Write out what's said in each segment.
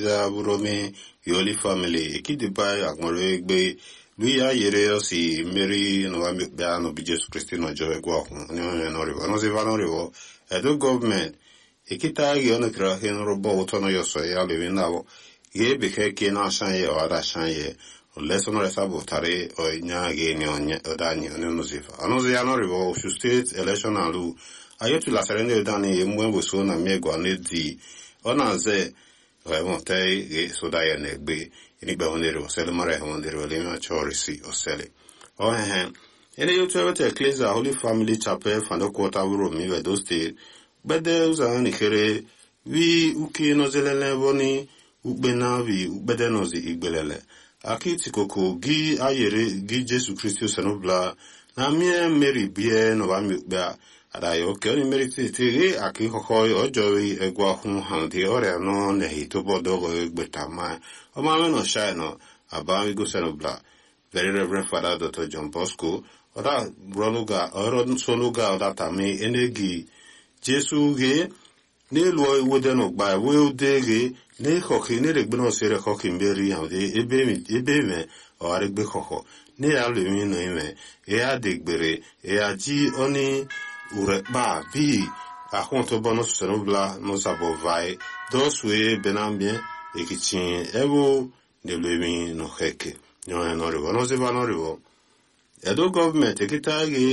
ecclesia buromi yoli family ekidibai agboro egbe luya yere osi mmeri n'ụwa n'obi jesu kristi n'ọjọọ egwu ọhụ onye nọrịbọ ọnọziva nọrịbọ edo gọọmenti ekita gi ono kira hin robo uto no yoso ya lewi nabo ge beke ke na shan ye o da shan ye o leso no resa bo tare o nya ge ni onye o da ni ono no zifa ono zi ya no ribo o state election alu ayetu la serende da ni mwe bo so na me gwa ne di ona ze o mo te ge so da ye ne gbe ni gbe onere o sele mare ho onere o le ma chorisi o sele o he he ene yotu ewete ecclesia holy family chapel fando quarter wuro mi we do state gbede ụzọ nikere wi uke nozelele boni ukpe na vi ukpede nozi igbelele akitikoko gi ayere gi jesu kristi osenobla na mie mmeri bie nọba mikpe a adayo oke oni mmeri titi gi aki kọkọ ọjọri egwu ahụ ha dị ọrịa nọ nehi tobodogo egbeta ma ọmame nọ shai nọ aba migo senobla very reverend father dr john bosco ọda rọnuga ọrọ sonuga ọda tami enegi jesu ge n'elu iwede n'ụgba wee ude ge n'ịkọkị n'eregbe na osere kọkị mberi ya de ebe me ọgharịgbe kọkọ ne ya lumi no ime ya degbere ya ji oni urekpa bi ahụntụ bọnụ sọrọbla n'ụzabọ vai dos wee benambie ekichin ewu n'elumi n'oheke nyọnya n'ọrịbọ n'oziba n'ọrịbọ edo gọọmenti ekita ge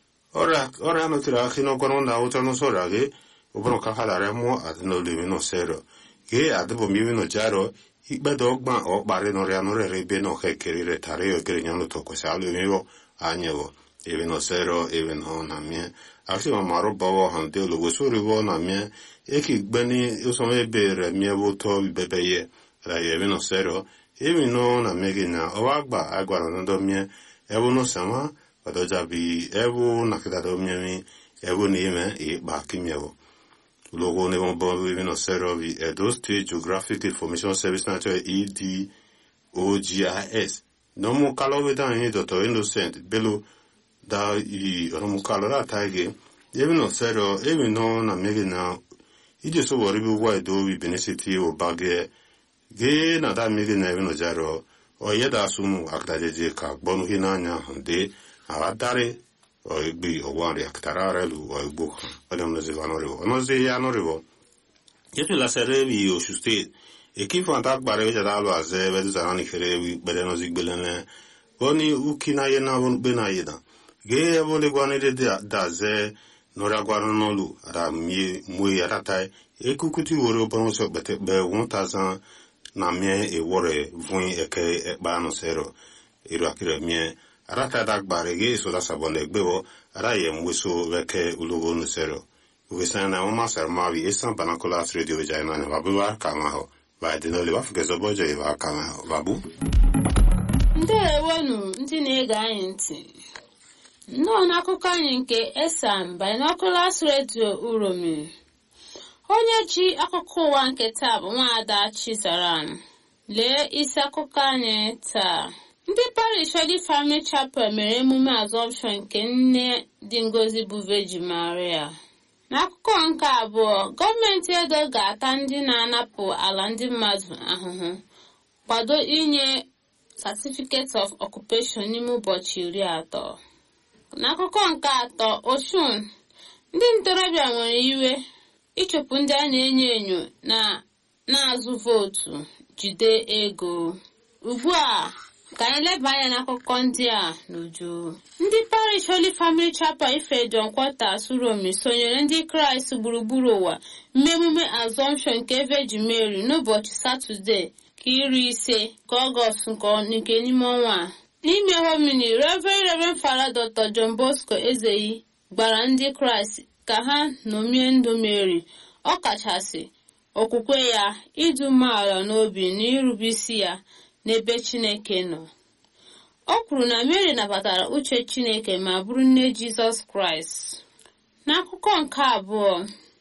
ọrịa nọtiri akị n'ọgwọrọ na ụtọ n'ụsọrọ gị ụbụrụ ka ha dara mụọ adịnolimi n'osero gị adịbomimi n'ojaro ikpedo ọgba ọkparị n'ọrịa n'ọrịa ebe na ọha ekeri retara ya okere nya n'ụtọ kwesị alụmiwo anyewo ebe n'osero ebe na ọ na mie akị ma marụ bawa ha ndị olo wesoriwo na mie eki gbeni ụsọ ebe re mie bụ ụtọ bebe ye ra ya ebe n'osero ebe nọ na mie gị na ọwa agba agwara n'ndọ mie ebe n'osama wadojabi ebu nakidado miemi ebu nime i bakimyevo logo ne bon bon we no sero vi edo state geographic information service na ed ogis no mo kalo we dan ni dr innocent belo da i no mo kalo ra taige ebi no sero ebi no na mege na ije so wori bi wa edo bi benesiti o bage ge na da mege na ebi no jaro o yeda sumu akdajeje ka gbonu hinanya hande awadare oigbi ogwari akitara relu oigbo wale mnozi vanorivo onozi ya norivo yetu la serevi oshu state ekifu anta gbara eja dalu aze bedu zarani kerevi bede nozi gbelene boni uki na ye na bon be na ye da ge ebole gwani de da ze nora gwara nolu ada mie mwe arata ekukuti wore obono so bete be 1000 na mie e wore vun eke ekpa no sero iru akire mie arata da gbare ge so da sabon egbe wo ara ye mweso weke ulogo no sero ugesa na mama sarmavi esan banakola radio vijayna ne babu wa kama ho ba de no le wafuke zo bojo e wa kama ho babu ndewonu ndị na-ege anyị ntị nnọọ n'akụkọ anyị nke esam binoculars radio uromi onye ji akụkọ ụwa nke taa bụ nwaada chizaram lee isi akụkọ anyị taa ndị parish Holy Family Chapel mere emume asọmpshọn nke nne dị ngozi bụ Virgin Maria n'akụkọ nke abụọ gọọmenti edo ga-ata ndị na-anapụ ala ndị mmadụ ahụhụ kwado inye certificate of occupation n'ime ụbọchị iri atọ n'akụkọ nke atọ oshun ndị ntorobịa nwere iwe ịchụpụ ndị a na-enyo enyo na na-azụ vootu jide ego ugbu a ka anyị leba anya n'akụkọ ndị a n'uju ndị parish Holy Family Chapel Ifedon Quarters Uromi sonyere ndị kraịst gburugburu ụwa mmemume asọmpshọn nke Virgin Mary n'ụbọchị satọde ka iri ise ka ọgọst nke n'ime ọnwa a n'ime homini Reverend Reverend Father Dr. John Bosco Ezeyi gbara ndị kraịst ka ha ṅomie ndụ Mary ọ kachasị okwukwe ya ịdị umeala n'obi na irube isi ya n'ebe Chineke nọ o kwuru na Mary nabatara uche Chineke ma bụrụ nne Jizọs Kraịst n'akụkọ nke abụọ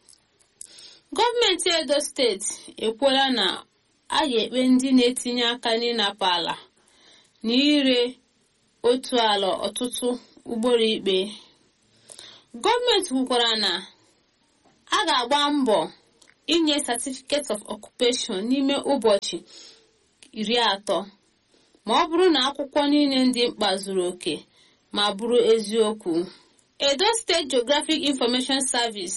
gọọmenti Edo steeti ekwuola na a ga-ekpe ndị na-etinye aka n'ịnapụ ala na ire otu ala ọtụtụ ugboro ikpe gọọmenti kwukwara na a ga-agba mbọ inye certificate of occupation n'ime ụbọchị iri atọ ma ọ bụrụ na akwụkwọ niile ndị mkpa zuru oke ma bụrụ eziokwu edo steeti geographic information service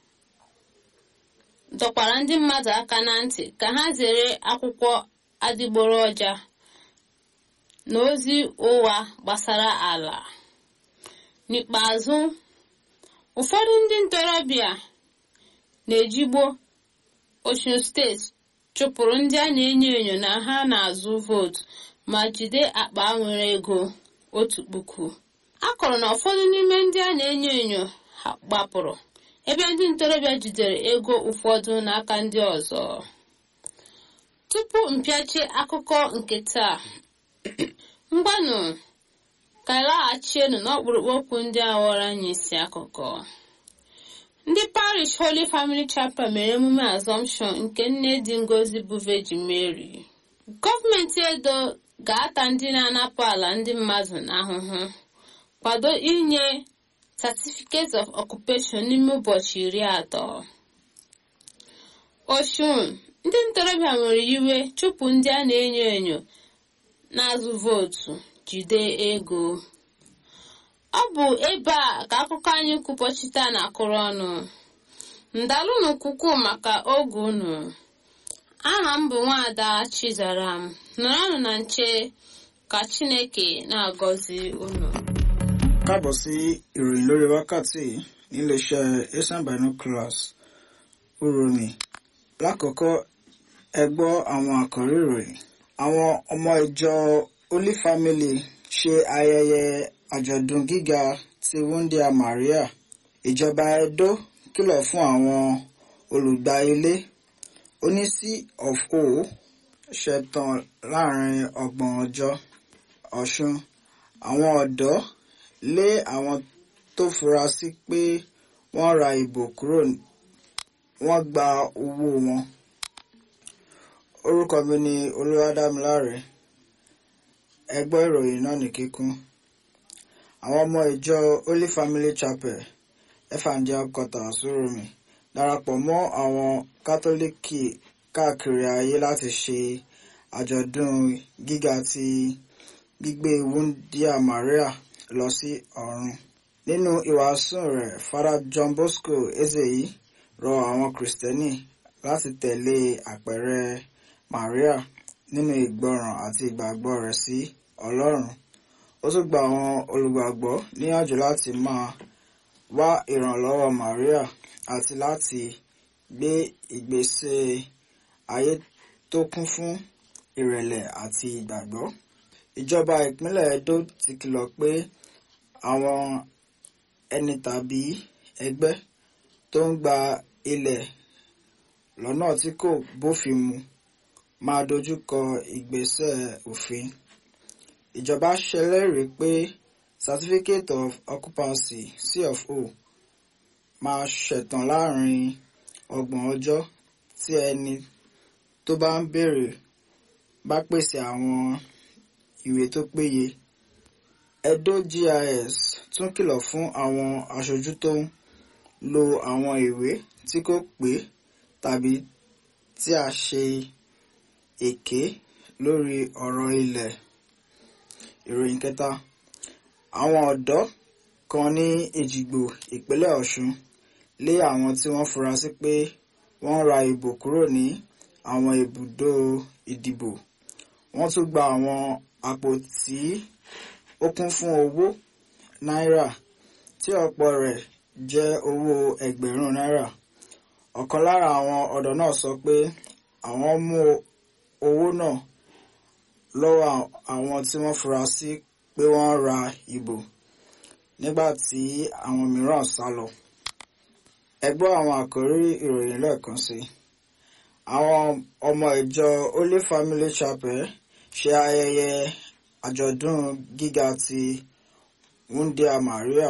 dọkwara ndị mmadụ aka na ntị ka ha zere akwụkwọ adịgboroja na ozi ụgha gbasara ala n'ikpeazụ ụfọdụ ndị ntorobịa na-ejigbo Osun steeti chụpụrụ ndị a na-enyo enyo na ha na-azụ vootu ma jide akpa nwere ego otu puku a kọrọ na ụfọdụ n'ime ndị a na-enyo enyo ha gbapụrụ ebe ndị ntorobịa jidere ego ụfọdụ n'aka ndị ọzọ tupu mpịachi akụkọ nke taa ngwanụ ka laghachienu n'ọkpụrụkpụ okwu ndị a ghọrọ anyị isi akụkọ ndị parish holy family chapel mere emume asọmpshọn nke nne dị ngozi bụ virgin mary gọọmenti edo ga-ata ndị na-anapụ ala ndị mmadụ n'ahụhụ kwado inye certificate of occupation n'ime ụbọchị iri atọ oshun ndị ntorobịa nwere iwe chụpụ ndị a na-enyo enyo na-azụ vootu jide ego ọ bụ ebe a ka akụkọ anyị kwupọchite na-akụrụ ọnụ ndalụnụ kwukwu maka oge unu aha m bụ nwaada chizaram nọrọnụ na nche ka chineke na-agọzi unu káàbọ̀ sí ìròyìn lórí wákàtí níléeṣẹ́ asian binoculars uromi lákọ̀ọ́kọ́ ẹ gbọ́ àwọn àkọ́rí ìròyìn àwọn ọmọ ìjọ holy family ṣe ayẹyẹ àjọ̀dún gíga ti wúndíá maria ìjọba edo kìlọ̀ fún àwọn olùgbà ilé oní c of o ṣẹ̀tàn láàrin ọgbọ̀n ọjọ́ ọ̀ṣun àwọn ọ̀dọ́ lé àwọn tó fura sí pé wọ́n ra ìbò kúrò wọ́n gba owó wọn. orúkọ mi ni olúwadámiláre ẹ gbọ́ ìròyìn náà ní kíkún. àwọn ọmọ ìjọ holy family chapel evangel quarter sóròmì darapọ̀ mọ́ àwọn kátólíkì káàkiri ayé láti ṣe àjọ̀dún gíga ti gbígbé wúndíá maria lọ sí ọ̀run. nínú ìwàásù rẹ̀ father john bosco ezeyi rọ àwọn kìrìsìtẹ́nì láti tẹ̀lé àpẹẹrẹ maria nínú ìgbọràn àti ìgbàgbọ́ rẹ̀ sí ọlọ́run. ó tún gba àwọn olùgbàgbọ́ níyànjú láti máa wá ìrànlọ́wọ́ maria àti láti gbé ìgbésẹ̀ ayé tó kún fún ìrẹ̀lẹ̀ àti ìgbàgbọ́. ìjọba ìpínlẹ̀ edo ti kìlọ̀ pé àwọn ẹni tàbí ẹgbẹ́ tó ń gba ilẹ̀ lọ́nà tí kò bófin mu máa dojúkọ ìgbésẹ̀ òfin. ìjọba ṣèlérí pé certificate of occupancy cfo máa ṣẹ̀tàn láàrin ọgbọ̀n ọjọ́ tí ẹni tó bá ń béèrè bá pèsè àwọn ìwé tó péye. Edo GIS tún kìlọ̀ fún àwọn aṣojú tó ń lo àwọn ìwé tí kò pé tàbí tí a ṣe èké lórí ọ̀rọ̀ ilẹ̀. Ìròyìn kẹta àwọn ọ̀dọ́ kan ní Èjìgbò ìpínlẹ̀ Ọ̀ṣun lé àwọn tí wọ́n fura sí pé wọ́n ra ìbò kúrò ní àwọn ibùdó ìdìbò. Wọ́n tún gba àwọn àpótí ó kún fún owó náírà tí ọ̀pọ̀ rẹ̀ jẹ́ owó ẹgbẹ̀rún náírà. ọ̀kan lára àwọn ọ̀dọ́ náà sọ pé àwọn mú owó náà lọ́wọ́ àwọn tí wọ́n fura sí pé wọ́n ra ìbò nígbà tí àwọn mìíràn sá lọ. ẹ gbọ́ àwọn àkórí ìròyìn lẹ́ẹ̀kan sí i. àwọn ọmọ ìjọ Holy Family Chapel ṣe ayẹyẹ àjọ̀dún gíga ti wúndíá Maria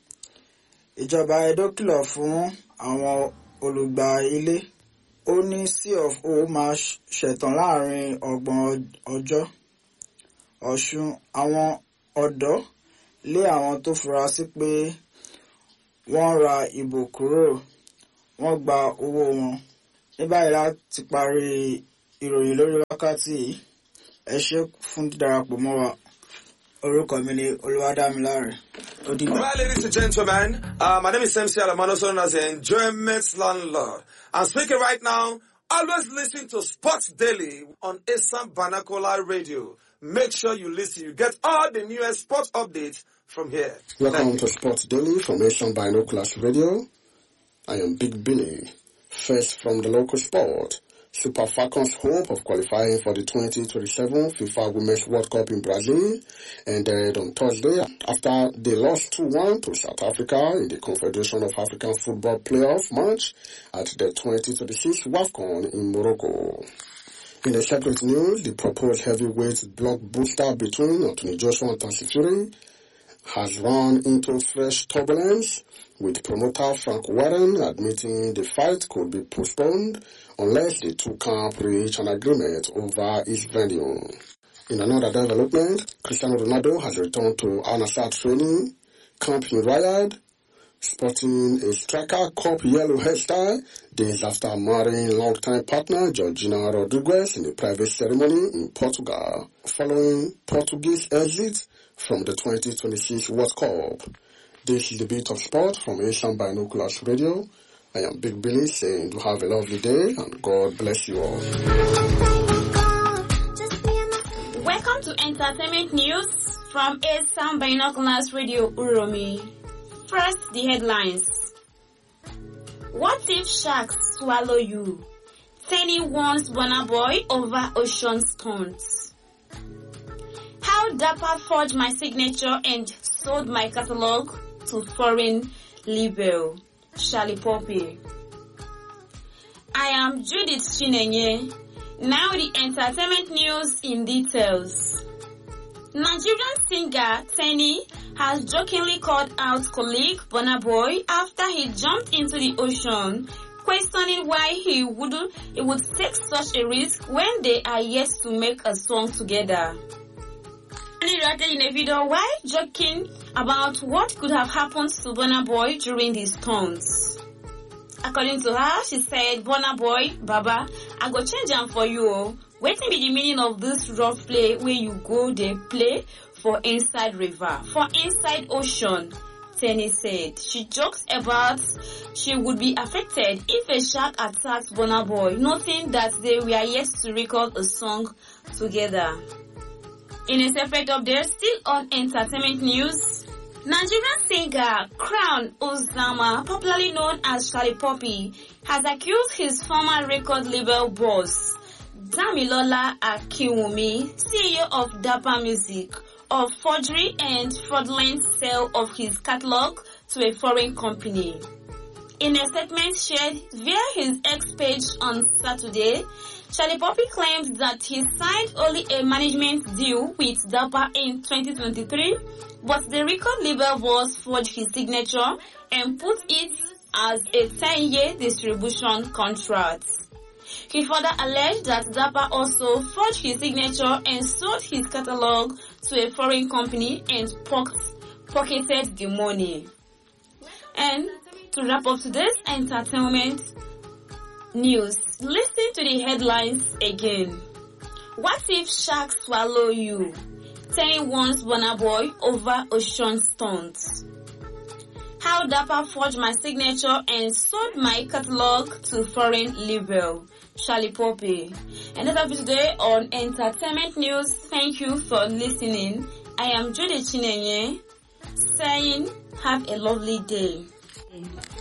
ìjọba Edo kìlọ̀ fún àwọn olùgbà ilé ó ní c of o máa ṣẹ̀tàn láàrin ọgbọ̀n ọjọ́ Ọ̀ṣun àwọn ọ̀dọ́ lé àwọn tó fura sí pé wọ́n ra ìbò kúrò wọ́n gba owó wọn ní báyìí láti parí ìròyìn lórí wákàtí yìí ẹ ṣe fún dídarapọ̀ mọ́ wa orúkọ mi ni olúwadámiláre ó dìgbà. All right, ladies and gentlemen, uh, my name is MC Alamano, also known as the Enjoyment Landlord. I'm speaking right now. Always listen to Sports Daily on Assam Banakola Radio. Make sure you listen. You get all the newest sports updates from here. Welcome to Sports Daily from Asian Binoculars Radio. I am Big Billy. First from the local sport. Super Falcons hope of qualifying for the 2027 FIFA Women's World Cup in Brazil ended on Thursday after they lost 2-1 to South Africa in the Confederation of African Football playoff match at the 2026 WAFCON in Morocco. In the separate news, the proposed heavyweight blockbuster between Anthony Joshua and Tyson Fury has run into fresh turbulence, with promoter Frank Warren admitting the fight could be postponed unless the two camps reach an agreement over its venue. In another development, Cristiano Ronaldo has returned to Al Nassr training camp in Riyadh, sporting a striker cup yellow hairstyle days after marrying longtime partner Georgina Rodriguez in a private ceremony in Portugal, following Portuguese exit from the 2026 World Cup. This is the beat of sport from Asian Binoculars Radio. I am Big Billy saying to have a lovely day and God bless you all. Welcome to Entertainment News from Asian Binoculars Radio Uromi. First, the headlines. What if sharks swallow you? Tenny warns Bonner Boy over ocean stunts. How Dapper forged my signature and sold my catalog to foreign label. Charlie Poppy. I am Judith Chinenye. Now the entertainment news in details. Nigerian singer Tenny has jokingly called out colleague Burna Boy after he jumped into the ocean, questioning why he would he would take such a risk when they are yet to make a song together. Tenny wrote in a video while joking about what could have happened to Burna Boy during these stunts. According to her, she said, Burna Boy, Baba, I go change am for you. oh. Wetin be the meaning of this rough play where you go dey play for inside river, for inside ocean? Tenny said. She joked about she would be affected if a shark attacked Burna Boy, noting that they were yet to record a song together. In a separate update, still on entertainment news, Nigerian singer Crown Ozama, popularly known as Charlie Poppy, has accused his former record label boss, Damilola Akiwumi, CEO of Dapper Music, of forgery and fraudulent sale of his catalog to a foreign company. In a statement shared via his X page on Saturday, Charlie Poppy claimed that he signed only a management deal with DAPA in 2023, but the record label was forged his signature and put it as a 10-year distribution contract. He further alleged that DAPA also forged his signature and sold his catalog to a foreign company and pock- pocketed the money. And to wrap up today's entertainment news, listen to the headlines again. What if sharks swallow you? Ten wants Burna Boy over ocean stunts. How Dapper forged my signature and sold my catalog to foreign label. Charlie Poppy. And that's all for today on Entertainment News. Thank you for listening. I am Judy Chinenye saying have a lovely day.